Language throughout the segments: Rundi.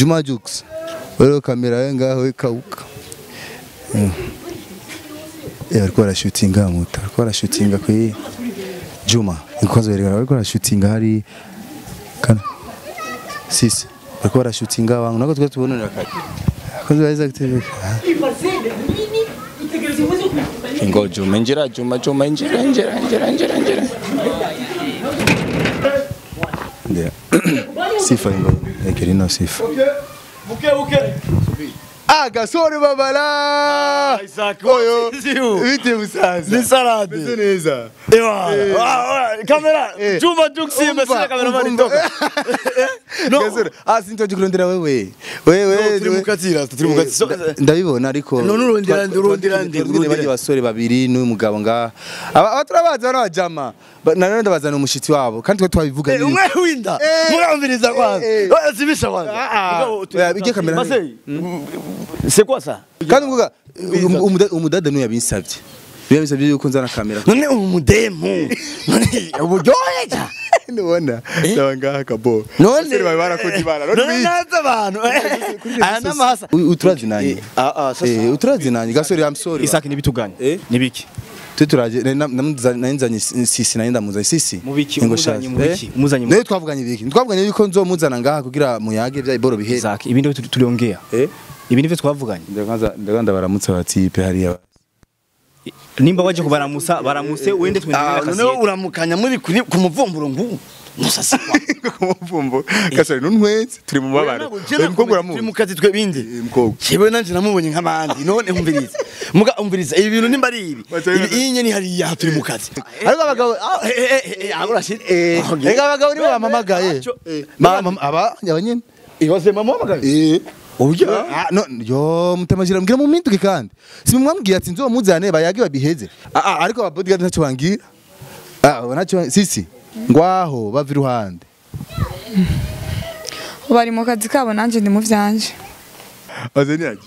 Juma Jux wewe kamera yawe ngaho ikauka Mm. Eh ariko barashutinga muta ariko barashutinga kwi Juma inkozo yerekana ariko barashutinga hari kana sisi ariko barashutinga wangu nako twe tubonera kare kozi baiza kutereka Ngo Juma injira Juma Juma injira injira injira injira injira. ndio sifa ngo ekerino sifa Ah, gasore babala. Oyo. Bite musaza. Ni salade. Meze neza. Ewa. Kamera. Eh. Juma Juxi Umva, mesera kamera umva, mani umva. toka. gasore ah sintoje kurondera wewe wewe Turi mukatira, turi mukatira. So- ndabibona ariko None urondera ndi, urondera ndi, urondera urondera. abasore babiri n'uyu mugabo nga aba aba turabaza n'abajama Ba- na none ndabazana umushitsi wabo kandi twe twabivuga Eh, umwe winda. Murambiriza kwanza. Eh, eh. Oya zibisha kwanza. Mugabo, tu- Oya, bijye kamera Masei. C'est quoi ça? kandi mvuga um- umuda- umudada niwe yabinsabye niwe yabinsabye yuko nzana kamera None umudemu. None uburyohe ja. ndabona Ndaba ngaha kabo. None Basore bawe barakoze ibara. None None bize. naza abantu. Aya namahasa. U- uturazinanye Ah ah sasa. eh uturazinanye gasore I'm sorry Isaki nibituganye. Eh? Nibiki? twe turaje narinzanye sisi nari ndamuzanye sisi Mubiki, Ngo umuzanye shaza. mubiki, Eh? umuzanye nayo twavuganye ibiki twavuganye yuko nzomuzana ngaha kugira muyage bya iboro bihere Isaki, ibi ndivyo tuliongea. eh Ibi ndivyo twavuganye. ndaganza ndaganza baramutse batipe hariya Nimba waje kubaramusa, baramuse wende Ah, tuendelee none kasi. uramukanya muri kuri ku muvumburo ngu. Musasi kwa. kumuvumbo. Gasore nuntwenze turi mu mabara. Uyu mukobwa turi uramuzi. mu kazi twe bindi. Eh, mukobwa. Jewe nanje namubonye nk'abandi none umviriza. Muga umviriza ibi bintu nimba ari ibi. Batari- Ibi iyi nyene hariya turi mu kazi. ariko abagabo ah, Eh eh eh eh agora shit. eh reka abagabo nibo bamamagaye Ba- aba nyabanyene Ibaze mama wamagaye. eh Urya. Ah, no, yo mutamajira mbwira mu minduke kandi simumwambwiye ati nzomuzane bayage babiheze ah, ah, ariko ababodyguard ntacyo bangira ah nacyo sisi ngwaho bava iruhande bari mu kazi kabo nanjye ndi mu vyanje Wazeni aje.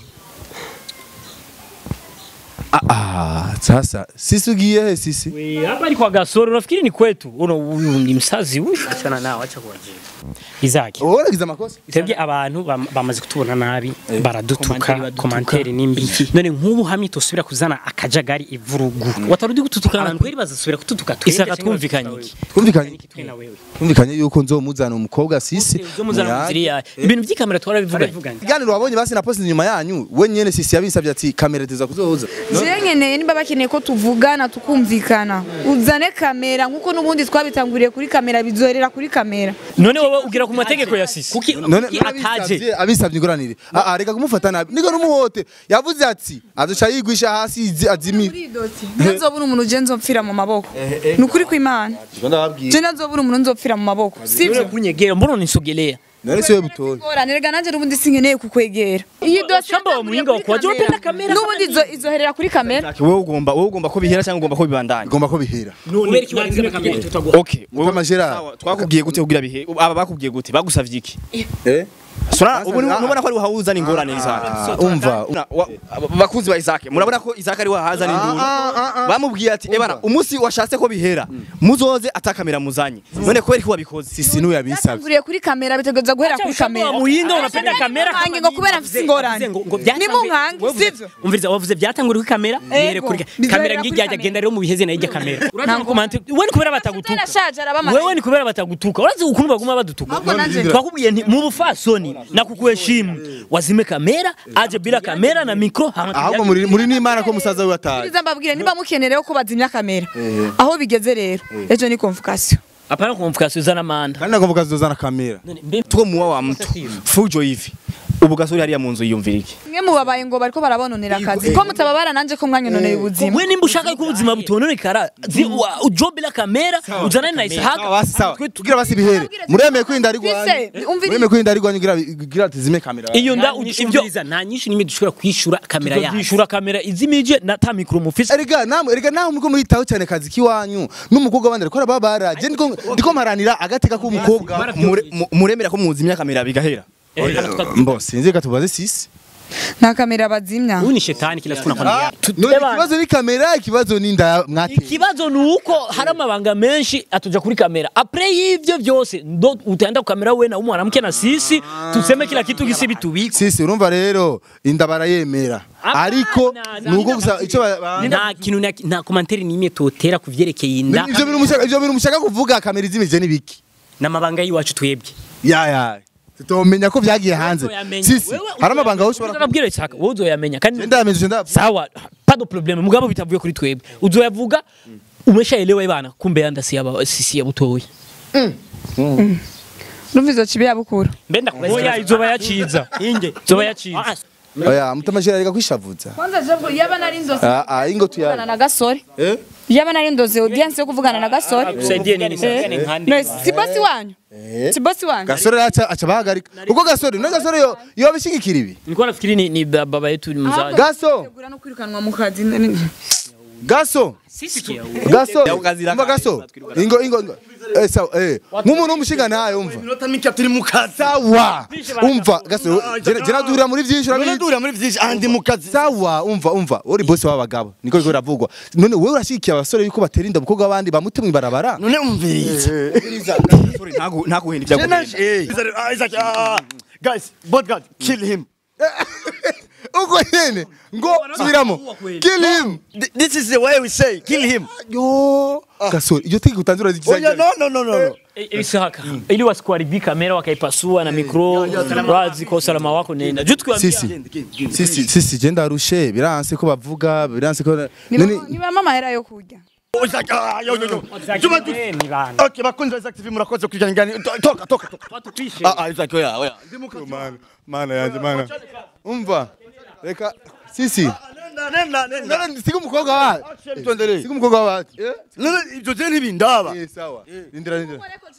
ah, ah sasa sisi ugiye he sisi We, hapa ni kwa Gasoro, nafikiri ni kwetu. Uno huyu ni msazi huyu. achana nao acha kuwajia Izaki. wowe uragize amakosa Twebwe abantu bam- bamaze kutubona nabi baradutuka Komanteri komanteri nimbi none nk'ubu hamwe tosubira kuzana akajagari ivurugu watarudi gututuka abantu kweri bazasubira kututuka twebwe Isaka cyangwa twumvikanye bazatuka iki? wewe? twumvikanye Iki twe na wewe twumvikanye yuko nzomuzana umukobwa sisi uzomuzana mu nzira yayo ibintu by'ikamera twarabivuganye Baravuganye. iganiro wabonye basi na post inyuma yanyu we nyene sisi yabinsabye ati kamera teza kuzoza jewe nkeneye niba bakeneye ko tuvugana tukumvikana uzane kamera nk'uko n'ubundi twabitanguriye kuri kamera bizoherera kuri kamera none wowe ugira ku mategeko ya sisi kuki none kuki ataje abisabye abisabye ingoranire ah ah reka kumufata nabi niko numuhote yavuze ati azoca yigwisha hasi izi- azimire ntazobura umuntu je nzopfira mu maboko ni ukuri kw'imana je ntazobura umuntu nzopfira mu maboko None sivyo kunyegera mbona unisogelea none siwe butoye ngorane rega nanjye n'ubundi sinkeneye kukwegera iyi dosiye Shamba wa muhinga wa kuwaje wapenda kamera n'ubundi izo- izoherera kuri kamera Wowe ugomba wowe ugomba ko bihera cyangwa ugomba ko bibandanya. igomba ko bihera kubera iki warinze kamera tutagwa Okay, wowe Mutama Gerard. sawa, twakubwiye gute kugira bihe aba bakubwiye gute bagusavye iki eh Sura ubu nubona ko ari wahuzana ingorane Isaac Ah, umva Una- wa- bakuzi ba Isaac murabona ko Isaac ari wahazana induru bamubwiye ati ebana umunsi washatse ko bihera muzoze atakamera muzanye none kubera ko wabikoze sisi niwe yabisabye byatanguriye kuri kamera bitegereza guhera kuri kamera muhinga unapenda kamera Nkange ngo kubera mfise ingorane ni mu nkange sivyo umviriza wavuze byatanguriye kuri kamera bihere kuri Ego, bizabera kamera kuri ngijya kamera. agenda rero mu biheze nayo ijya kamera Ntabwo- komante wewe ni kubera batagutuka narashaje arabamara wewe ni kubera batagutuka urazi ukuntu baguma badutuka ahubwo nanjye twakubwiye nti mu bufasoni na kukuheshimu wazime kamera aje bila kamera na mikro hama ahubwo muri muri n'imana ko musaza we ataje Bwiza mbabwire niba mukenerewe ko bazimya kamera aho bigeze rero ejo ni convocation hapana kumfuka Suzana Manda kandi nagomba kazozana kamera none mbe tuko muwa wa mtu fujo hivi ubu gasuri hariya mu nzu yiyumvira iki mwe mubabaye ngo bariko barabononera akazi ko mutababara nanje ko mwanyononeye ubuzima we nimba ushaka ko ubuzima butononekara zi- wa- ujo bila kamera uzana na isahaka basi sawa tugira basi bihere muremeye kwirinda ari rwanyu Fise, umviriza. muremeye kwirinda ari rwanyu kugira kugira tizime kamera iyo nda Nta nyinshi ibyo umviriza, nta nyinshi nimwe dushobora kwishura kamera yacu yishura kamera izimije na ta mikro mufise erega namwe erega nawe muriko muritaho cyane kazi kiwanyu n'umukobwa wabandi ariko arababara je ndiko ndiko mparanira agateka k'umukobwa Mure- mu- muremera ko muzimya kamera bigahera mbo sinzi reka tubaze sisi nta kamera bazimya Huyu ni shetani kila siku nakwambia. none ikibazo ni kamera ikibazo ni inda mwate ikibazo ni uko hari amabanga menshi atuja kuri kamera apre y'ivyo vyose ndo utaenda ku kamera we na mwanamke na sisi tuseme kila kitu gisi bitubiko sisi urumva rero inda barayemera ariko nuko gusa ico ba- ba- Nta kintu na- nta komanteri n'imwe totera ku vyerekeye inda ivyo bintu mushaka ivyo bintu mushaka kuvuga kamera izimije ni biki n'amabanga y'iwacu twebwe. ya ya tutomenya ko vyagiye hanze Uzoyamenya. sisi Wewe hari amabanga aho ushobora Ndababwira Isaka wowe uzoyamenya kandi ndamenye ndamenye sawa pas de problème mugabo bitavuye kuri twebwe uzoyavuga umeshaelewa bana kumbe yanda si aba sisi ya butoyi urumva izo kibi yabukura Mbenda oya izoba yaciza inge izoba yaciza oya mutamajira reka kwishavuza kwanza jabwo yaba nari ndoze ah ah ingo kuvugana tuya na gasore eh yaba nari ndoze audience yo kuvugana na gasore Usaidie nini sasa ni nkande. no si bosi wanyu si bosi wanyu gasore acha acha bahagarika uko gasore no gasore yo yo bishigikira ibi nilikuwa nafikiri ni, ni ba- baba yetu ni mzazi gaso tegura no kwirukanwa mu kazi gaso gaso umva gaso ingo ingo ingo eh sawa eh nk'umuntu w'umushinga ntayo umva Minota mike turi mu kazi. sawa umva gaso jena duhurira muri byinshi None urabizi duhurira muri vyinshi ahandi mu kazi. sawa umva umva uri bosi w'abagabo niko biko biravugwa none wewe urashigikiye abasore yuko batera inda umukobwa w'abandi bamute mu ibarabara None umviriza. ntaguhenda ibyo Tena eh. Isaac ah guys, both God kill him. uko nyene ngo subiramo kill him Th- This is the way we say kill him. yo gasore iyo tiki utanzura Oh zigiza yeah, no no no no. Eh, Isaka ili wasikuharibia kamera wakaipasua na mikro wazi kwa usalama wako nenda juu tukiwaambia sisi sisi sisi je ndarushe biranse ko bavuga biranse ko none nibamo amahera yo kurya Oh, Isaac ah yo yo yo. Juma tu. ni bana. Okay, bakunzi wa Isaac TV murakoze kujana ngani. Toka toka toka. Watupishe. Ah ah Isaac oya oya. mana mana yanje mana umva reka sisi Nenda nenda nenda. none siga umukobwa wa Tuendelee. siga umukobwa wa eh None ibyo je ntibindaba. eh sawa rindira rindira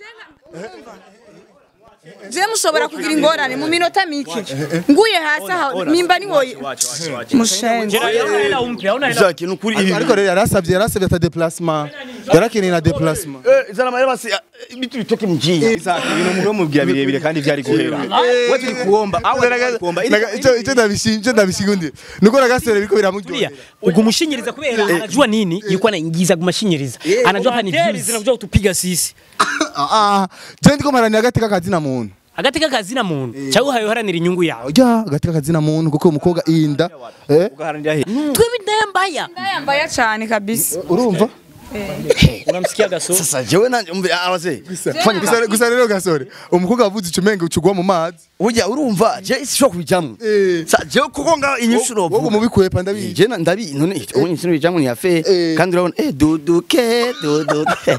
je mushobora kugira ingorane mu minota mike nguye hasi aha nimba ni woye mushenze Hela umpe hauna hela. Isaac nukuri ibi. ariko rero yarasabye yarasabye ata déplacement yarakeneye na déplacement Eh, zana mahera basi ah, ibitu bitoke mjini. ibintu umuntu mubwira birebire kandi vyari guhera we turi kuomba awe turi kuomba Naga- ico ico ndabishimye ico ndabishigundi nuko nagasore biko biramuryohera Ugumushingiriza kubera anajua nini yuko anaingiza gumashinyiriza. Anajua hapa ni Komanteri views. zinakuja kutupiga sisi ah ah je ndiko marani agateka kazina muntu Agateka kazina muntu. Chawe hayoharanira inyungu yawe. ya agateka kazina muntu kuko umukobwa inda eh ugaharanira he Twewe ndaya mbaya. yambaye cyane kabisa urumva Unamsikia gaso? Sasa jewe nanje umve abaze. Fanya gusa gusa rero gasore umukobwa wavuze icumenge ucugwa mu mazi Ujya urumva je sishobora kubijamwo. eh Sa je kuko nga inyishuro wowe mubikwepa ndabizi je na ndabi none ubu inyishuro bijamwo ni yafe Eh. kandi urabona eh duduke duduke.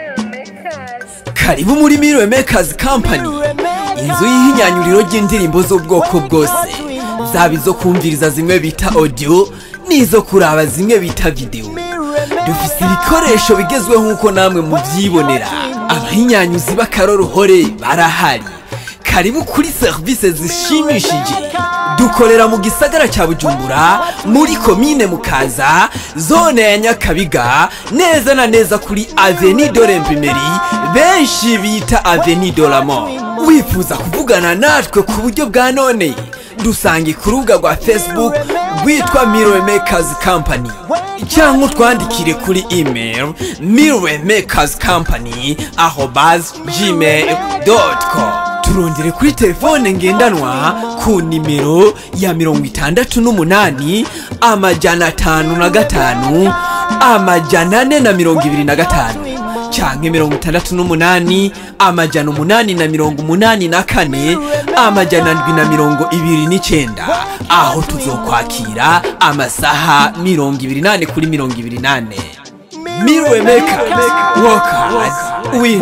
karibu muri Mirror Makers Company inzu y'ihinyanyuriro ry'indirimbo z'ubwoko bwose zaba izo kumviriza zimwe bita audio n'izo kuraba zimwe bita video dufise ibikoresho bigezweho nk'uko namwe muvyibonera abahinyanyuzi b'akaroruhore barahari karibu kuri serivisi zishimishije dukorera mu gisagara cya bujumbura muri komine mukaza zone ya nyakabiga neza na neza kuri aveni de l'imprimerie benshi bita aveni de la mort wifuza kuvugana natwe ku buryo bwa none dusange ku rubuga rwa facebook rwitwa Mirror Makers Company cyangwa utwandikire kuri email Mirror Makers Company arobase gmail.com turondere kuri telefone ngendanwa ku nimero ya mirongo itandatu n'umunani amajana atanu na gatanu amajana ane na mirongo ibiri na gatanu canke mirongo itandatu n'umunani amajana umunani na mirongo umunani na kane amajana ndwi na mirongo ibiri n'icenda aho tuzokwakira amasaha mirongo ibiri nane kuri mirongo ibiri nane Mirror Makers Workers Win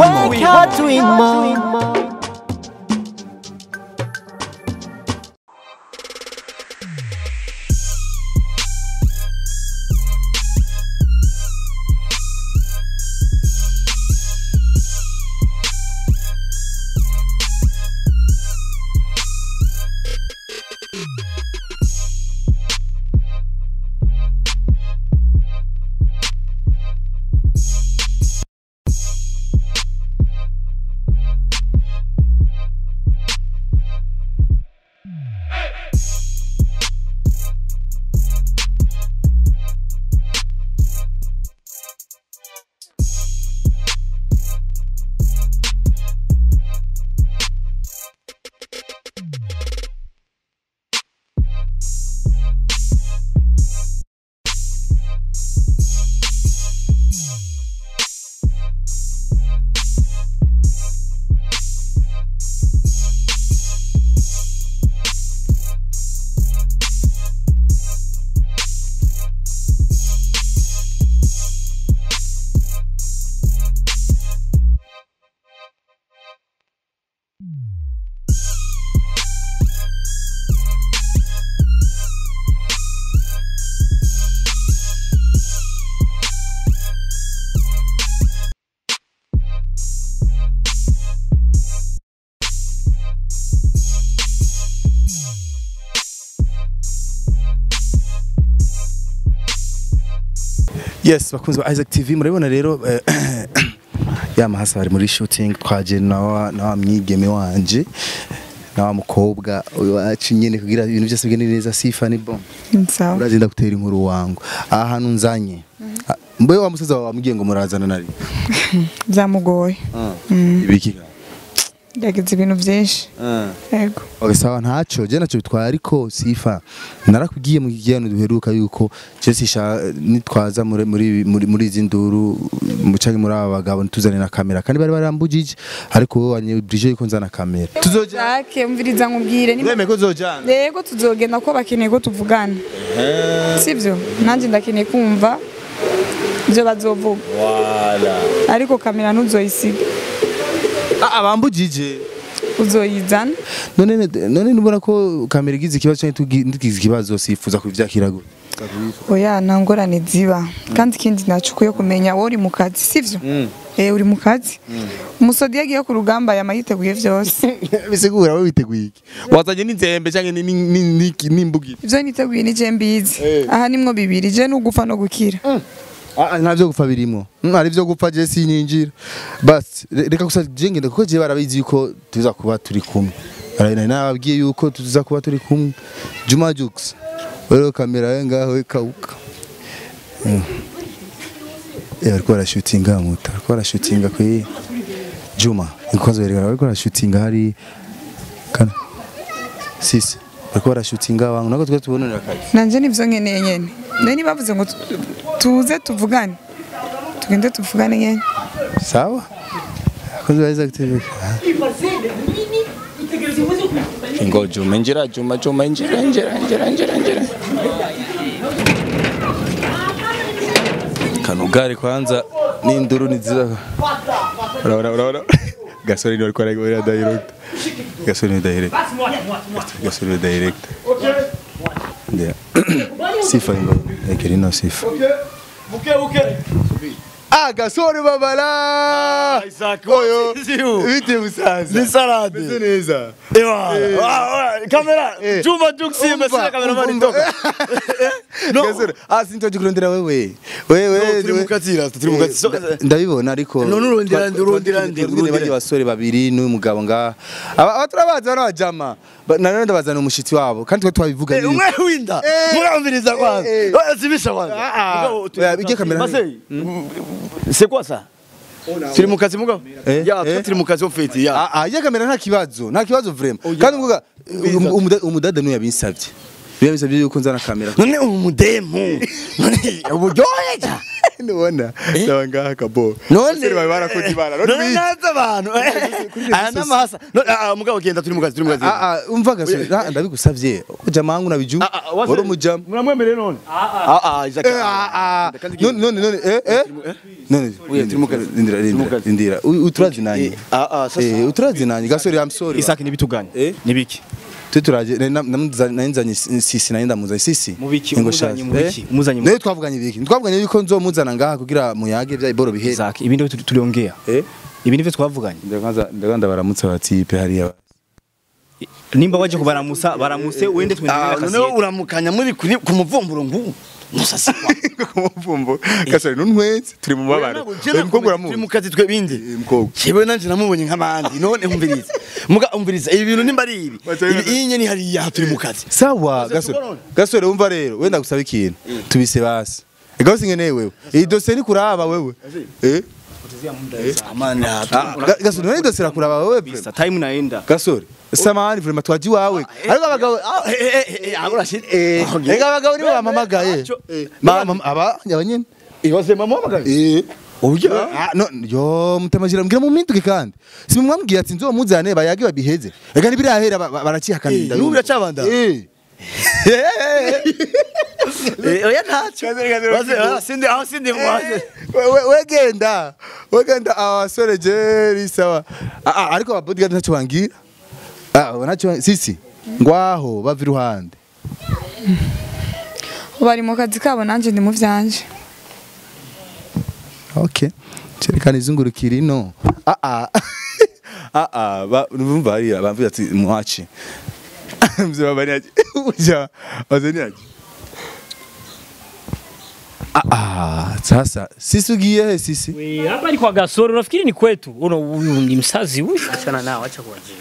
More yes bakunze ba Isaac TV murabibona rero eh, ya mahasa bari muri shooting twaje na wa na wa mwigeme wanje na wa mukobwa wacu nyene kugira ibintu byose bigende neza sifa ni bon sawa uragenda gutera inkuru wangu aha hantu nzanye Ah, mbe wa musaza wawe wamubwiye ngo murazana nari byamugoye ibiki yagize ibintu byinshi yego Okay, sawa ntaco je naco bitwaye ariko sifa narakubwiye mu kigano duheruka yuko je sisha nitwaza muri muri muri, muri izi nduru mucange muri aba bagabo ntuzane na kamera kandi bari barambujije ariko wowe wanyebrije yuko nzana kamera tuzoja Jacques umviriza nkubwire ni weme ko zojana yego tuzogenda ko bakeneye ko tuvugana sibyo nanjye ndakeneye kumva ibyo bazovuga ariko kamera ntuzoyisiga abambujije uzoyizana none none nubona ko kamera igize ikibazo cyangwa tugize ikibazo sifuza kuvyakira gute oya nta ngorane ziba kandi ikindi nacukuye kumenya wowe uri mu kazi sibyo eh uri mu kazi umusodi iyo agiye ku rugamba yama yiteguye byose bisigura wowe witeguye iki wazanye n'inzembe cyangwa ni- ni- ni- ni- n'imbugire ibyo niteguye ni je mbizi aha nimwo bibiri je n'ugufa no gukira Ah, nta byo gupfa birimo Mm, hari byo gupfa je sinyinjira basi re- reka gusa je ngenda kuko je barabizi yuko tuza kuba turi kumwe Ara- nari nababwiye yuko tuza kuba turi kumwe Juma Jux wewe kamera yawe ngaho ikauka Mm. Eh bariko barashootinga muta bariko barashootinga kwi Juma ikoze berekana bariko barashootinga hari kana sisi bariko barashootinga wangu nako twe tubonera akazi nanje nivyo nkeneye nyene nari bavuze ngo tu- tuze tuvugane tugende tuvugane nyene sawa akoze baiza kutegeka Ingo Juma injira Juma Juma injira injira injira injira injira. kanugari kwanza n'induru nizira Ura ura ura. Gasore ni walikuwa anagoea direct. gasore ni direct gasore ni direct ndia sifa ngo ekeri no sifa Ah, Gasore babala. Oyo. Bite musaza. Ni salade. Meze neza. Ewa. Kamera. Juma Juxi mesera kamera mani toka. gasore ah sintoje kurondera wewe wewe Turi mu katira, turi mu katira. Nda- ndabibona ariko None urondera ndi, urondera ndi, urondera bari urondera. basore babiri n'uyu mugabo nga aba aba turabaza bana bajama nanone ndabazana umushitsi wabo kandi twe twabivuga Eh, umwe winda. Murambiriza kwanza. eh. Oya zibisha kwanza. Mugabo, tu- Oya, bijye kamera Masei. C'est quoi ça? Turi mu kazi mugabo? Eh, Ya, eh. twe turi mu kazi ofeti ya. Ah, ah, iya kamera nta kibazo nta kibazo vraiment kandi mvuga um- umuda- umudada niwe yabinsabye niwe yabinsabye yuko nzana kamera None umudemu. None uburyohe ja. Nubona. Ndaba ngaha kabo. None Basore bawe barakoze ibara. None None bizi. naza abantu. Aya namahasa. None ah, mugabo genda turi mu kazi, turi mu kazi. Ah, ah, umva gasore ah, ndabigusavye ujama wangu nabiju Ah, ah, wase- wari umujama Muramwemereye none? Ah ah, Isaac. Eh, ah, ah. none none none eh eh none Oya, turi mu kazi. ndindira Turi mu ndindira kazi. ndindira U- uturazi nanye Ah ah, sasa. eh uturazi nanye gasore i'm sorry Isaac nibituganye Eh? nibiki twe turaje nanzanye sisi nanye ndamuzanye sisi Mubiki, Ngo umuzanye shasi. mubiki, Eh? umuzanye Nawe twavuganye ibiki twavuganye yuko nzomuzana ngaha kugira muyage bya iboro bihere Isaac ibi ndivyo tuliongea eh ibi ndivyo twavuganye ndaganza ndaganza baramutse batipe hariya nimba waje kubaramusa baramuse wende Ah, tuendelee none kazi yetu. uramukanya muri kuri ku muvumburo ngu. Musasi kwa. Kumuvumbo. Gasore nuntwenze turi mu mabara. Uyu mukobwa turi mu uramuzi. kazi twe bindi. mukobwa. Kibe nanje namubonye nk'abandi none umviriza. Muga umviriza ibi bintu nimba ari ibi. Batari- Ibi inye ni hariya turi mu kazi. sawa gasore gasore wumva rero wenda gusaba ikintu tubise basi ego singeneye wewe iyi dosiye ni kuraba wewe eh Amana. Ah, Ga- gasore none dosiye irakuraba wewe pe Sa time naenda gasore samahani vraiment twaji wawe ariko abagabo ah, Eh eh eh eh abura shit. eh ega abagabo nibo bamamagaye Ba- mama- aba abanyene Ibaze mama wamagaye. eh Oya, ah, no, yo mutamajira mbwira mu minduke kandi. Si mwambwiye ati nzomuzane bayage babiheze. Ega nibirahera ba- ba- baracihakanira. Eh, n'ubu biracabanda? Eh. Eh oya ntacyo. Baze ah sindi ah sindi mwaze. We- we- wegenda wegenda abasore jeri sawa Ah, ah, ariko ababodyguard ntacyo bangira Ah, ntacyo sisi ngwaho bava iruhande bari mu kazi kabo nanjye ndi mu vyanje okay cerekana izungurukira ino ah ah ah ah ba- numva hariya bamvuye ati mwaci Mzee baba ni aje. Uja. Wazeni aje. ah ah Ah, sasa sisi ugiye he sisi? We, hapa ni kwa Gasoro, nafikiri ni kwetu. Uno huyu ni msazi huyu. Achana nao, acha kuwajia.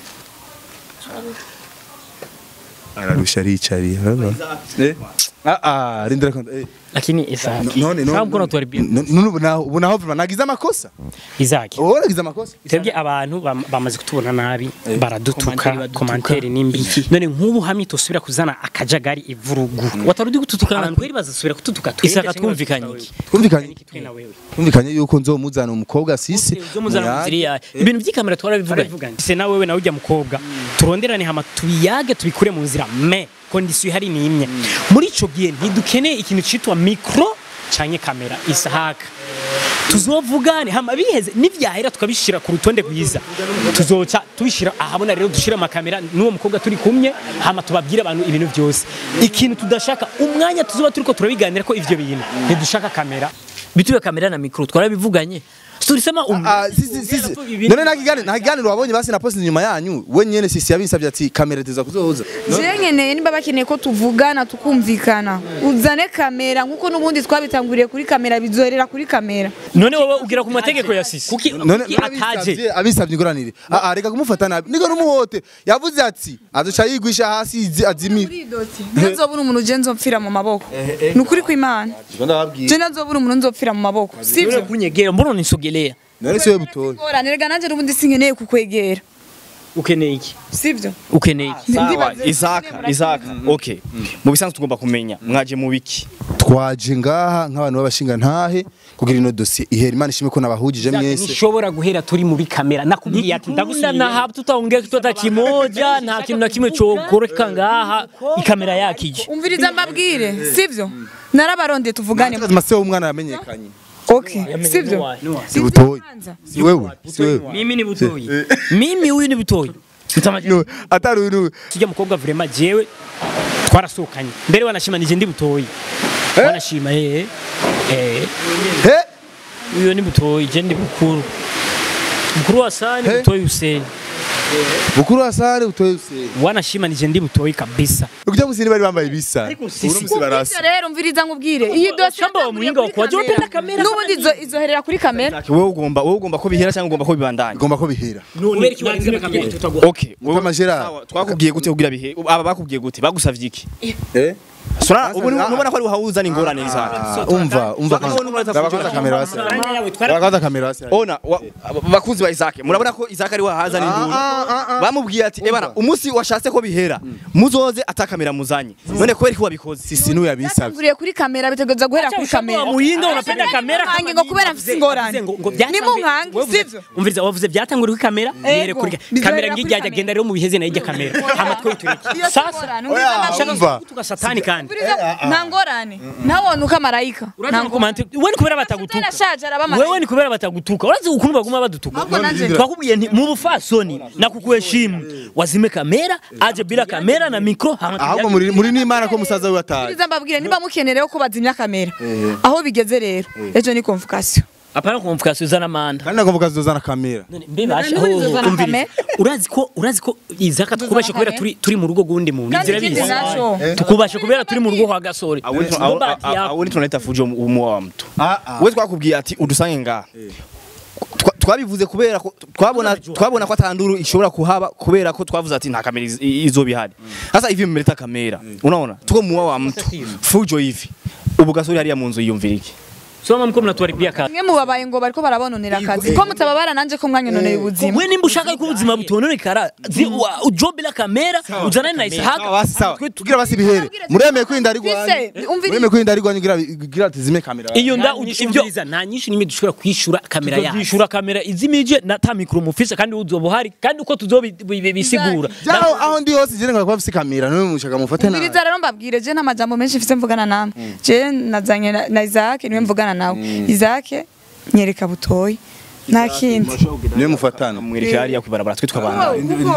Ararusha aricaria. urabona? Eh? Ah ah, rindira konta. Eh. Lakini Isaki. None Kama none. mkono tuharibia. None ubona ubona aho nagize amakosa? Isaki. Wowe nagize amakosa? Twebwe abantu bam- bamaze kutubona nabi baradutuka komanteri nimbi none nk'ubu hamwe tosubira kuzana akajagari ivurugu watarudi gututuka abantu kweri bazasubira kututuka twebwe Isaka cyangwa twumvikanye bazatuka iki? wewe? Twumvikanye Twe na wewe twumvikanye yuko nzomuzana umukobwa sisi. Uzo muzana Muyaga. muziriya. Ibintu by'ikamera twarabivuganye. Se na wewe na ujya mukobwa. Turonderane hama tubiyage tubikure mu nzira me kondisiyo ihari ni imwe. Muri ico gihe ntidukeneye ikintu citwa micro canke kamera isahaka. tuzovugane hama biheze nivyahera tukabishira ku rutonde rwiza tuzoca tubishira ahabona rero dushira amakamera n'uwo mukobwa turi kumwe hama tubabwire abantu ibintu byose ikintu tudashaka umwanya tuzoba turiko turabiganira ko ivyo bintu ntidushaka kamera bituye kamera na mikro twarabivuganye tulisema um, Ah, sisi sisi. None nakigane nakiganiro wabonye basi na post nyuma yanyu. We nyene sisi yabinsabye ati kamera tuza kuzoza. je nkeneye niba bakeneye ko tuvugana tukumvikana uzane kamera nk'uko n'ubundi twabitanguriye kuri kamera bizoherera kuri kamera none wowe ugira ku mategeko ya sisi kuki none kuki ataje abisabye abisabye ingoranire ah ah reka kumufata nabi niko numuhote yavuze ati azoca yigwisha hasi izi- azimira ntazobura umuntu je nzopfira mu maboko ni ukuri kw'imana je ntazobura umuntu nzopfira mu maboko None sivyo kunyegera mbona unisogelea none siwe butoye ngorane rega nanje n'ubundi sinkeneye kukwegera ukeneye iki sivyo ukeneye iki sawa Ndibaze- isaka isaka okay mu bisanzwe tugomba kumenya mwaje mu biki twaje ngaha nk'abantu b'abashinga ntahe kugira ino dossier ihera imana ishimwe ko nabahujije mwese nishobora guhera turi muri kamera nakubwiye ati Ndakunda ndagusubira na hapa tutaongea kitu hata kimoja nta kintu na kimwe cyokoreka ngaha ikamera yakije umviriza mbabwire sivyo narabarondeye tuvugane mase w'umwana yamenyekanye okay sivyo si butoye si wewe si wewe mimi ni butoyi mimi huyu ni butoyi mtamaji No, atari uyu tujya mukobwa vrema jewe twarasohokanye mbere wanashima nije ndi butoyi wanashima eh eh he uyo ni butoyi je ndi bukuru mukuru wa sani He? butoyi Hussein bukuru asare utoye usenge wanashima nije ndi butoyi kabisa ukujya musini bari bambaye ibisa uno musi barasa Ivyo rero umviriza nkubwire iyi dosiye Shamba wa muhinga wa kuwaje wapenda kamera n'ubundi izo- izoherera kuri kamera wowe ugomba wowe ugomba ko bihera cyangwa ugomba ko bibandanya igomba ko bihera kubera iki warinze kamera tutagwa okay wowe Mutama Gerard. sawa, twakubwiye gute kugira bihe aba bakubwiye gute bagusavye iki eh sura ubu nubona ko ari uhawuzana ingorane isaka Ah, umva umva babakoza kamera basi babakoza kamera basi ona wa- bakuzi ba Isaac murabona ko Isaac ari wahazana induru bamubwiye ati ebana umunsi washatse ko bihera muzoze atakamera muzanye none kubera ko wabikoze sisi n'uyu yabisabye Batanguriye kuri kamera bitegereza guhera kuri kamera muhinga unapenda kamera Nkange ngo kubera mfise ingorane ni mu nkange sivyo umviriza wavuze byatanguriye kuri kamera bihere kuri Bizoherera kamera kuri ngijya kamera. agenda rero mu biheze nayo ijya kamera amatwi tureke Iyo si sasa ingorane, umviriza mbabwire. umva tugasatani kandi Umviriza, nta ngorane ntawone uko amarayika Urazi ko komante wewe ni kubera batagutuka arashaje araba wewe amarayika ni kubera batagutuka urazi ukuntu baguma badutuka ahubwo nanje twakubwiye nti mu bufasoni na kukuheshimu wazime kamera aje bila kamera na mikro hama ahubwo muri muri n'imana ko musaza we ataye Umviriza mbabwire niba mukenerewe ko bazimya kamera aho bigeze rero ejo ni convocation apana kumfukasi uzana manda kandi nagomba kazozana kamera mbebasha None uzozana kamera? urazi ko urazi ko izaka tukubashe kubera turi turi mu rugo gundi mu kandi nzira ikindi bizi naco tukubashe kubera turi mu rugo kwa gasore awoni tunaleta fujo mu wa mtu Ah, ah. we twakubwiye ati udusange ngaha Twa- twabivuze kubera ko twabona twabona ko atanduru ishobora kuhaba kubera ko twavuze ati nta kamera iz- izoba ihari sasa hivi mmeleta kamera unaona tuko muwa wa mtu fujo hivi ubu gasore hariya mu nzu yiyumvira iki soma mko mnatuharibia kazi mwe mubabaye ngo bariko barabononera akazi ko mutababara nanje ko mwanyononeye ubuzima we nimba ushaka ko ubuzima butononekara zi- wa- ujo bila kamera uzanane na sawa isahaka basi sawa tugira basi bihere muremeye kwinda ari rwanyu Fise, umviriza. muremeye kwinda ari rwanyu gira gira tizime kamera iyo nda Nta nyinshi ibyo umviriza, nta nyinshi nimwe dushobora kwishura kamera yacu tuzishura kamera izimije na ta mikro mufise kandi uzoba uhari kandi uko tuzobisigura Jao aho ndi hose jene ngakwa mfise kamera none mushaka mufate na umviriza rero mbabwire je nta majambo menshi mfise mvugana namwe je nazanye na- na Isaac niwe mvugana nawe Isaac nyereka butoyi nta kindi niwe mufatana mwereka hariya kwibarabara twe twabana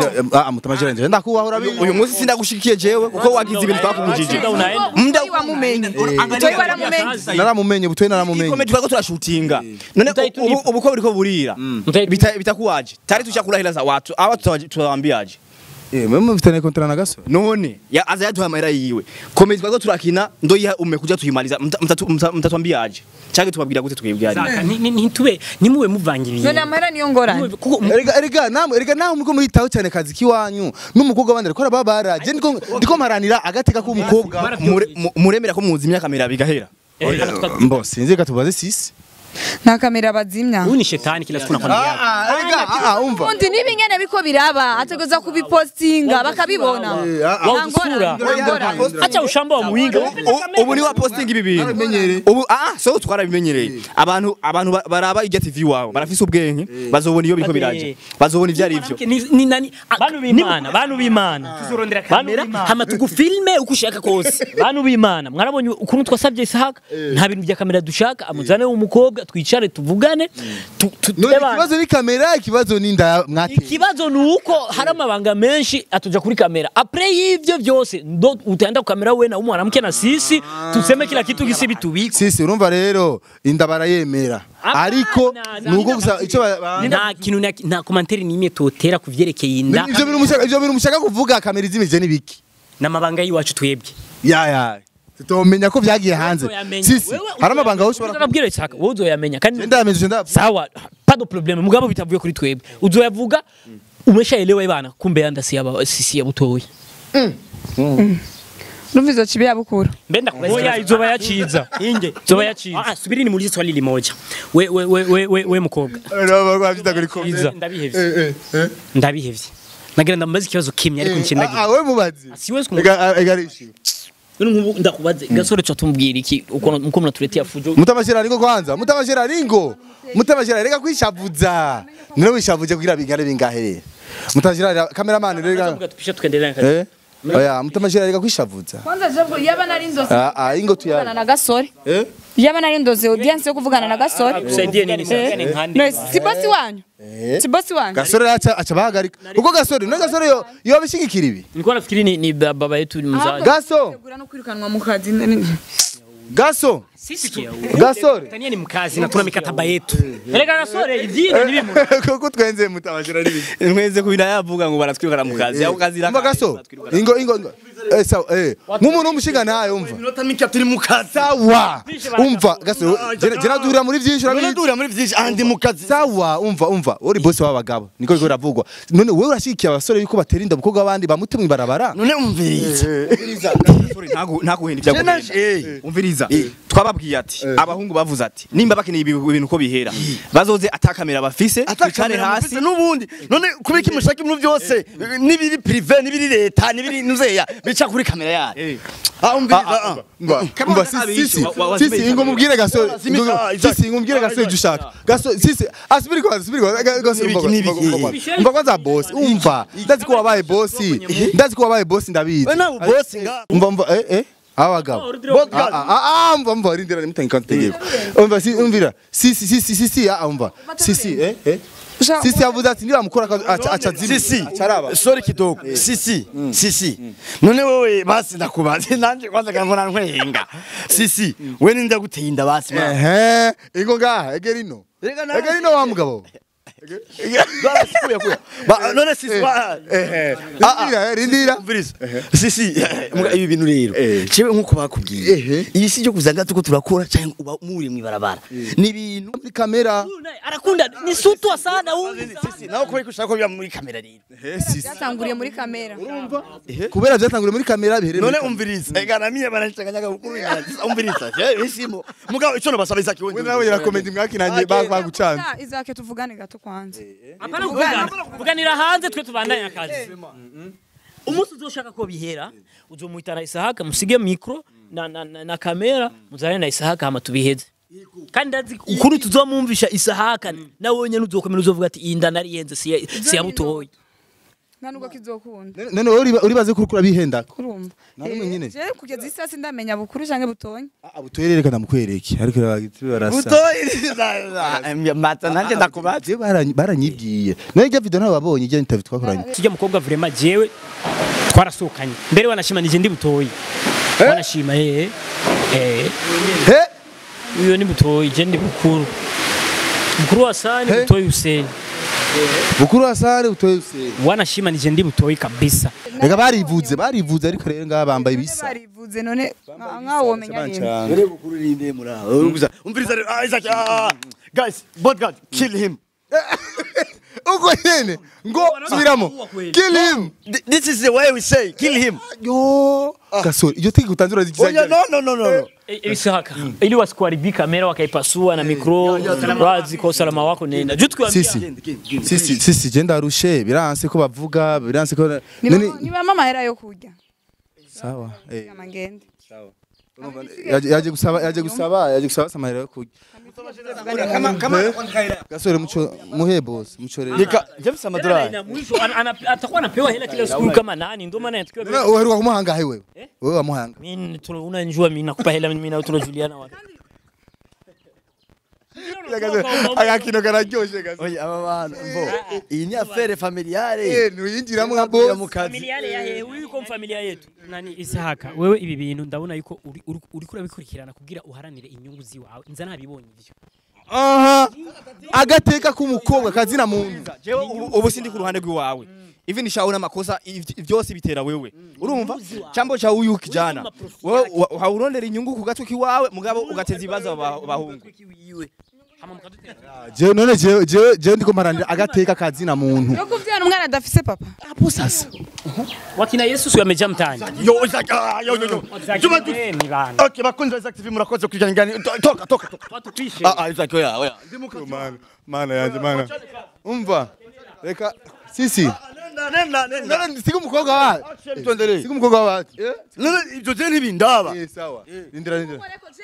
ah mutamajira nje ndakubaho urabizi uyu munsi sindagushikiye jewe kuko wagize ibintu twakubujije unaenda Mda- Butoyi wamumenye butoyi waramumenye naramumenye butoye naramumenye Komedi twako turashutinga none ubu- ubu ko buriko burira Bita- bitakuwaje tari tushakurahira za watu awa tutawaji- tutawaambiaje Eh, mwe mufitanye kontra na gasore none ya aza yaduha amahera yiwe komeza twazo turakina ndoyiha ume kuja tuyimaliza mtatwambiaje cyangwa tubabwira gute twibwira Zaka, ni- ni- ntitube nimube muvanga ibintu none amahera niyo ngorane kuko erega erega namwe erega namwe muko muritaho cyane kazi kiwanyu n'umukobwa wandi ariko arababara je ndiko ndiko mparanira agateka k'umukobwa Mure- mu- muremera ko muzi imyaka mira bigahera mbo sinzi reka tubaze sisi nta kamera bazimya uyu ni shetani kila siku nakwambia ah erega ah umva undi n'ibingene biko biraba ategereza kubipostinga bakabibona Wao usura acha ushamba wa muhinga U- ubu ni wa posting ibi bintu ubu ah so twarabimenyereye abantu abantu ba- baraba ijya TV wawe barafise ubwenge bazobona iyo biko biraje bazobona ivyo ari byo ni ni nani bantu b'imana bantu b'imana tuzorondera Bantu kamera b'Imana. hama tugufilme uko ushaka kose bantu b'imana mwarabonye ukuntu twasabye isahaka nta bintu bya kamera dushaka amuzane umukobwa twicare tuvugane tu- tu- none ebana. ikibazo ni kamera ikibazo ni nda mwate ikibazo ni uko hari amabanga menshi atuja kuri kamera apre y'ivyo vyose ndo utaenda kukamera we na umu mwanamke na sisi tuseme kila kitu gisi bitubiko sisi urumva rero inda barayemera ariko nuko gusa ico ba- ba- nta kintu na- nta komanteri n'imwe totera ku vyerekeye inda ivyo bintu mushaka ivyo bintu mushaka kuvuga kamera izimije nibiki n'amabanga y'iwacu twebwe ya ya tutomenya ko vyagiye hanze Uzoyamenya. sisi Wewe hari amabanga aho ushobora Ndabwira isaka wowe uzoyamenya kandi ndamenye nda sawa pas de problème mugabo bitavuye kuri twebwe uzoyavuga umeshaelewa ibana kumbe yanda si yaba sisi ya butoya urumva izo kibi yabukura mbenda oya izoba yaciza inge Zoba yaciza. ah subiri ni muulize swali limoja we we we we we, we mukobwa Iza. ndabihevye ndabihevye nagira ndamubaza ikibazo kimwe ariko nshindagira ah we mubazi siwezi kumu ega ega rishi none nk'ubu ndakubaze gasore cha tumbwira iki uko uko mnatuletea fujo mutabashira ringo kwanza mutabashira ringo mutabashira rega kwishavuza nero wishavuje kugira bingane bingahe mutabashira cameraman rega Tuvuga tupisha tukaendelea na kazi eh oya mutabashira rega kwishavuza kwanza je yaba nari ndoze ah ah ingo kuvugana tuya na gasore eh yaba nari ndoze audience yo kuvugana na gasore kusaidie nini sasa ni nkande no si bosi wanyu si bosi wanyu gasore acha acha bahagarika uko gasore no gasore yo yo bishigikira ibi nilikuwa nafikiri ni, ni ba- baba yetu ni mzazi gaso tegura no kwirukanwa mu kazi nini gaso sisi gasore Tanzania ni mkazi na tuna mikataba yetu erega gasore ivyinga ni bimu kuko twenze mutabashira ribi mweze kubina yavuga ngo baratwirukana mu kazi aho kazi umva gaso ingo ingo ingo. eh sawa eh nk'umuntu w'umushinga ntayo umva minota mike turi mu kazi sawa umva gaso jena duhurira muri byinshi none urabizi dura muri vyinshi andi mu kazi sawa umva umva uri bosi w'abagabo niko biko biravugwa none wewe urashigikiye abasore yuko batera inda abakobwa abandi bamute mu ibarabara none umviriza ntaguhenda Eh, umviriza twababwiye ati abahungu bavuze ati nimba bakeneye ibi bintu uko bihera bazoze atakamera bafise twicare hasi n'ubundi none kubika imushaka ibintu byose n'ibiri prive n'ibiri leta n'ibiri nuzeya bica kuri kamera yayo ah umviriza ah umva sisi sisi ingo mubwire gasore Ingo- sisi ingo mubwire gasore ibyo ushaka gasore sisi asubiri kwanza asubiri kwanza Ga- gasore umva N'ibiki, umva- umva- umva- umva kwanza bosi umva ndazi ko wabaye bosi ndazi ko wabaye bosi ndabizi we nawe bosi nga umva umva eh eh abagabo Ah, ah, ah, ah, umva umva rindira nimutange kantegeko umva si umvira sisi sisi sisi ah umva sisi eh eh sisi yavuze ati niba mukora acha acha zimi sisi acharaba sorry kidogo sisi sisi none wewe basi ndakubaze nanje kwanza kambona nkwenga sisi we ninda guteye inda basi ma ehe ingo ngaha egerino egerino wa mugabo barasikuye kuya ba none sisi ba ehe rindira eh, rindira umviriza sisi muga ibi bintu rero Eh. cewe nkuko bakubwiye Ehe. iyi si cyo kuzanga tuko turakora cyangwa uba muri mu ibarabara ni ibintu muri kamera arakunda ni sutwa sana huyu sisi nawe kubera ko ushaka ko biba muri kamera rero byatanguriye muri kamera kubera byatanguriye muri kamera bihereye none muri umviriza ega na mie banachanganyaga ukuru umviriza je isimo mugabo ico no basaba izaki we nawe yarakomedi mwakinanye bagucanze izake tuvugane gato kwanza hapana kuvugana kuvuganira hanze twe tubandanya akazi umunsi uzoshaka ko bihera uzomuhitana isahaka musige mikro na, na, na, na kamera muzane na isahaka hama tubiheze kandi ndazi ukuri tuzomumvisha isahaka nawe nyene uzokomera uzovuga ati iyi nda nariyenze si ya- si ya butoyi nta nubwo kizokunda none wowe uri- uribaze ko urikura bihenda kurumva Na rimwe nyine. je kugeza isi yose ndamenya bukuru canke butonye abutoyerere kana mukwereke ariko bagiti barasa butoyi mata nanje ndakubaza je baranyi- baranyibwiye nayo ijya video ntawe wabonye ijya interview twakoranye sijya mukobwa vrema jewe twarasohokanye mbere wanashima nije ndi butoyi wanashima eh eh he uyo ni butoyi je ndi bukuru bukuru wa sani He? butoyi Hussein bukuru hasare utoye usenge wanashimanije ndi butoyi kabisa reka barivuze barivuze ariko rero ngaha bambaye ibisa barivuze none nka- nkaho womenya nyine Dore bukuru ninde muri aho Umviriza- umviriza rero ah, Isaac ah, guys bodyguard kill him uko nyene ngo subiramo kill him Th- this is the way we say kill him yo gasore iryo tegeko utanzura oh yeah, no no no no no Isaka ili wasikuharibia kamera wakaipasua na mikro razi kwa usalama wako nenda juu tukiwaambia sisi sisi sisi je ndarushe biranse ko bavuga biranse ko none niba amahera yo kurya sawa eh amagende yaje yaje gusaba yaje gusaba yaje gusaba samahera yo kurya gasore mucho muhe boss mucho rero nika James amadolari na mwisho ana- ana- atakuwa anapewa hela kila siku kama nani ndio maana tukiwa None uheruka kumuhanga he wewe wewe wamuhanga mimi tuna- unanijua mimi nakupa hela mimi na tunajuliana wapi agakino kararyoshe gasore oya aba bantu mbo iyi ni affaire familiale eh nuyinjiramo nka ya boss mukazi familia ya hewe huyu kwa familia yetu nani isahaka wewe ibi bintu ndabona yuko uri uri- uriko urabikurikirana kugira uharanire inyungu ziwawe nza nabibonye ivyo aha agateka k'umukobwa kazina muntu jewe ubu, ubu sindi ku ruhande rw'iwawe ivi nishawe n'amakosa iv- byose bitera wewe urumva chambo cha uyu kijana wewe wa- hawurondera inyungu ku gatwe kiwawe mugabo ugateza ibibazo aba- abahungu jewe none jewe jewe jewe ndiko mparanira agateka kazina muntu yo kuvyara umwana adafise papa hapo sasa wakina Yesu sio amejaa mtaani yo Isaac ah, yo yo yo Juma tu Eh, ni bana okay bakunzi ba Isaac TV murakoze kujana ngani To- toka toka toka watu pishe ah ah Isaac oya oya mana mana yanje mana umva reka sisi nenda nenda nenda none siga umukobwa wa tuendelee siga umukobwa wa none ibyo je ntibindaba eh sawa rindira rindira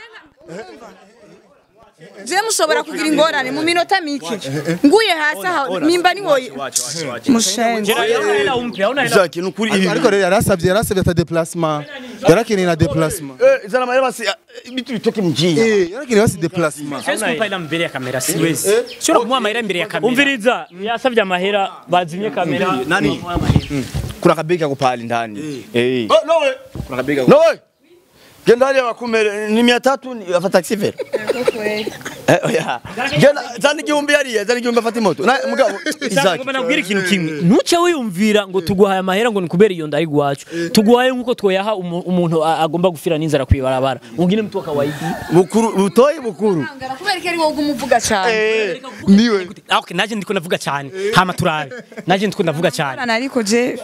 je mushobora kugira ingorane mu minota mike nguye hasi aho nimba ni woye mushenzi Hauna hela umpe hauna hela Isaac nukuri ibi ariko rero yarasabye yarasabye ata déplacement yarakeneye na déplacement eh zana mahera basi ah, bitu bitoke mjini eh yarakeneye basi déplacement siwezi kumpa hela mbele ya kamera siwezi siwezi kumuha amahera mbere ya kamera umviriza yasavye amahera bazimye kamera nani kuna kabegi kako pale ndani eh oh no way kuna kabegi kako no way genda hali wakumere ni 300 ni afata taxi fare eh oya genda zana igihumbi hariya zana igihumbi afata imoto na mugabo Isaac ngomba nabwira ikintu kimwe ntuce wiyumvira ngo tuguhaye amahera ngo nikubera iyo ndari gwacu tuguhaye nkuko twoyaha umu- umuntu a- agomba gufira n'inzara kwibarabara ungine mtu wa kawaida bukuru butoyi bukuru kubera ko ari wowe umuvuga cyane niwe Ah, okay naje ndiko ndavuga cyane hama turabe naje ndiko ndavuga cyane Bana ariko je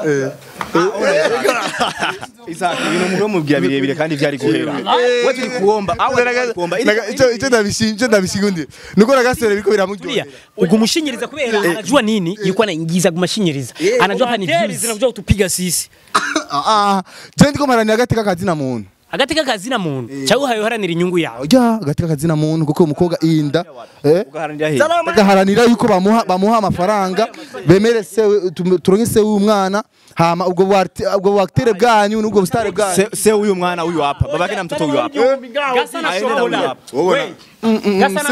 Isaac ibintu mugabo mubwira birebire kandi vyari guhera we turi kuomba awe turi kuomba Naga- ico ico ndabishimye ico ndabishigundi nuko nagasore biriko Tulia, biramuryohera ugumushinyiriza kubera anajua nini yuko anaingiza kumashinyiriza anajua hapa ni Hoteli views zinakuja kutupiga sisi ah ah je ndiko mparanira agateka kazina muntu agateka kazina muntu cyangwa uhaye uharanira inyungu yawe ya agateka kazina muntu kuko umukobwa inda eh ugaharanira he bagaharanira yuko bamuha bamuha amafaranga bemere se tum- turonke se w'umwana hama ubwo bwarte- ubwo bwaktere bwanyu n'ubwo bustare bwanyu se se huyu mwana huyu hapa babake na mtoto huyu hapa Gasa na aende na huyu shola. hapa Gasa na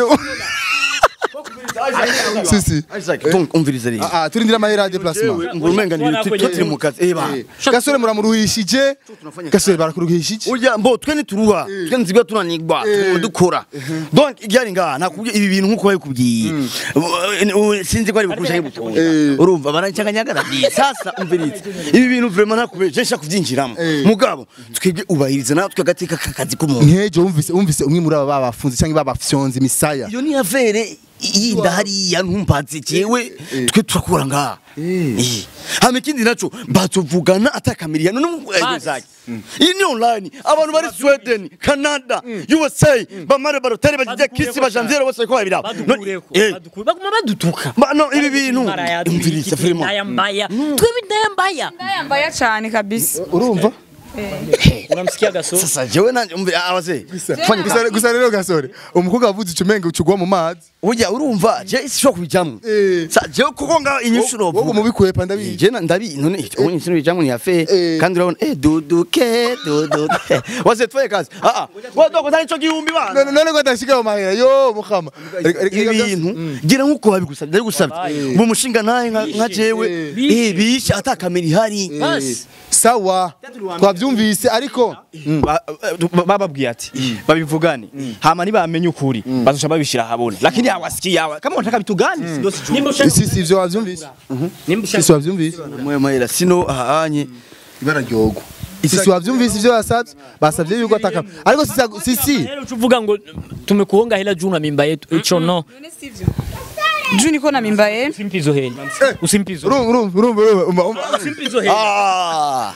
sisi Isaac donc umvirize rero ah ah turindira amahera ya déplacement ngurumenga ni turi mu kazi eh ba gasore muramuruhishije gasore barakuruhishije Urya mbo twe nituruha twe nzibwa tunanigwa tuguma dukora donc ibyari ngaha nakubwiye ibi bintu nkuko babikubwiye Uh, sinzi ko ari bukurusha nk'ibutoya urumva barancanganyagara sasa umvirize ibi bintu vraiment nakubwiye je nshaka kubyinjiramo mugabo twebwe ubahiriza natwe agateka kakazi k'umuntu nkejo wumvise wumvise umwe muri aba babafunze cyangwa babafyonze imisaya iyo ni affaire yinda hariya ntumbaze jewe twe turakura ngaha Eh. hama ikindi naco bazovugana atakamiriya none zaki iyi ni online abantu bari sweden canada usa bamare barotari bagize kisi bajanviere bose ko babiraba badukureko badukure baguma badutuka no ibi bintu umviriza vraiment ndaya mbaya twebwe ndaya mbaya ndayambaya cyane kabisa urumva unamsikia gaso sasa jewe nanje umve abaze fanya gusa gusa rero gasore umukobwa wavuze icumenge ucugwa mu mazi urya urumva je sishobora kubijamwo Eh. sa jewe kuko nga inyishuro wowe mubikwepa ndabizi je na- ndabi none ubu ikintu bijamwo ni afe Eh. kandi urabona eh duduke duduke wase twaye kazi ah ah wadoko tani cyo gihumbi bana none none ko adashika mu mahera yo mukama ibintu gira nkuko babigusabye ndari gusabye ubu mushinga naye nka nka jewe eh bishe atakamera ihari sawa twabyumvise ariko bon ba- ba- bababwiye ati babivugane hama nibamenye ukuri bazoca babishira habona lakini hawasikia hawa kama wanataka bitugani ndio sijui nimba ushaka si si ivyo wavyumvise nimba ushaka sisi wavyumvise mwe mahera sino ahanye ibara ryogo sisi wavyumvise ivyo basavye basavye yuko ataka ariko sisi sisi Hela uchuvuga ngo tumekuonga hela juu na mimba yetu icho no juu niko na mimba ye usimpe hizo hela usimpe hizo urumva urumva urumva urumva urumva usimpe hizo hela ah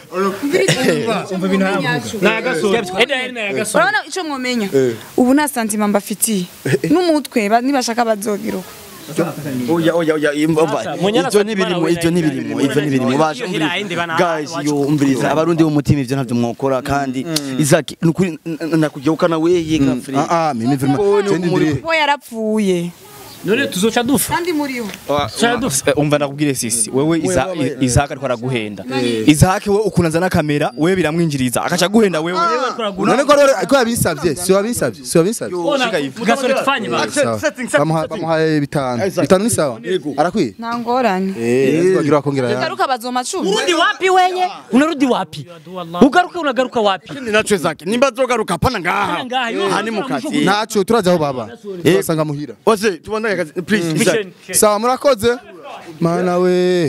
na gasoro eda hela na gasoro urabona ico mwomenya ubu nta santima mbafitiye n'umutwe ba- nibashaka bazogira uko oya oya oya imva Munyana ivyo Fatima nibirimo nawe ivyo nawe nibirimo nawe ivyo nawe nibirimo nawe basha nawe nawe nawe guys yo umviriza abarundi b'umutima ivyo ntavyo mwokora kandi izaki nukuri nakujyaukana weye gafre ah ah mimi vraiment Oh, ni je ndindiriye umuri- bo yarapfuye none tuzoca dufa kandi muriho Eh, umva ndakubwire sisi wewe Iza- I- Isaac ariko araguhenda Isaac we ukunanza na kamera wewe biramwinjiriza akaca guhenda wewe none ko rero ko yabisavye si wabisavye si wabisavye gasoro tufanye ba sawa bamuha bamuhaye bitanu bitanu ni sawa arakwiye nta ngorane eh bagira bakongera ya garuka bazoma cumi urudi wapi wenye unarudi wapi ugaruka unagaruka wapi nacho zake nimba zogaruka pana ngaha ngaha, yo. hani mukati ntaco turaja aho baba basanga muhira ose tubandanye akazi please Isaac. sawa murakoze mana we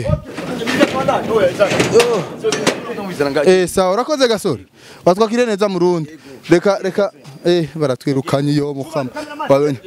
eh sawa urakoze gasore watwakire neza mu rundi reka reka eh baratwirukanye yo mukama wabonye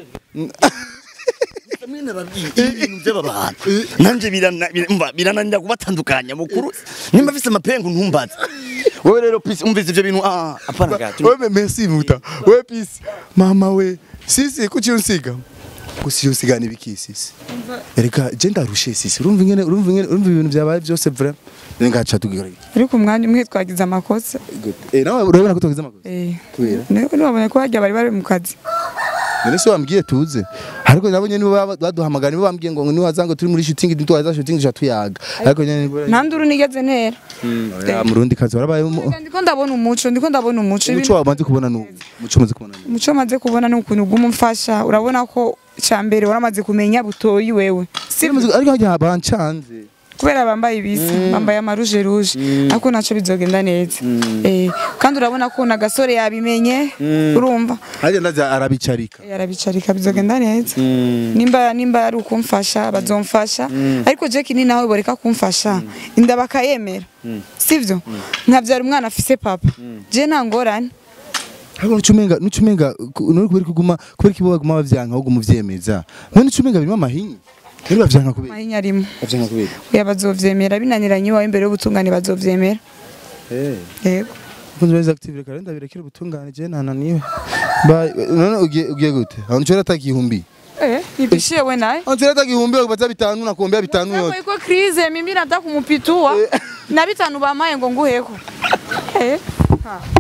ibintu by'abantu nanje birana- bira- umva, birananira kubatandukanya mukuru nimba afise amapengu ntumbaze wowe rero please umvise ivyo bintu ah apana gato wewe merci muta wewe peace mama we sisi kuki unsiga gusi unsiga nibiki sisi erega je ndarushe sisi urumva ingene urumva ingene urumva ibintu byabaye byose vraiment ngaca tugira ariko umwanya umwe twagize amakosa eh nawe urabona ko tugize amakosa eh kubera nibabonye ko hajya bari bari mu kazi none se wambwiye tuze ariko nabonye nibo baba- baduhamagara nibo bambwiye ngo niwaza ngo turi muri shooting ntitwaza shooting ja tuyaga ariko nyene nibo nta nduru nigeze ntera ya murundi kazi warabaye mu- ndiko ndabona umuco ndiko ndabona umuco umuco wamaze kubona nu umuco umaze kubona nu umuco maze kubona ni ukuntu uguma umfasha urabona ko cya mbere waramaze kumenya butoyi wewe Sibyo, ariko hajya bancanze kubera bambaye ibisa bambaye amaruje ruje ariko nacyo bizogenda neza Eh, kandi urabona ko na gasore yabimenye urumva hajya ndaza arabicarika Eh, arabicarika bizogenda neza nimba nimba ari ukumfasha bazomfasha ariko Jack ni nawe boreka kumfasha inda bakayemera sivyo nkabyara umwana afise papa je nta ngorane ariko nucumenga nucumenga nuri kubera kuguma kubera kibo baguma bavyanka ahubwo muvyemeza none nucumenga birimo amahinyi rero bavyanka kubera mahinya arimo bavyanka kubera oya bazovyemera binaniranye iwawe imbere y'ubutungane bazovyemera eh yego kunze beza active reka renda birekere ubutungane je nananiwe bye none ugiye ugiye gute aho ncora takihumbi eh nipishie we naye aho ncora takihumbi bakubaza bitanu nakuombea bitanu Hapo yote iko krize mimi nataka kumupitua na bitanu bamaye ngo nguheko eh ha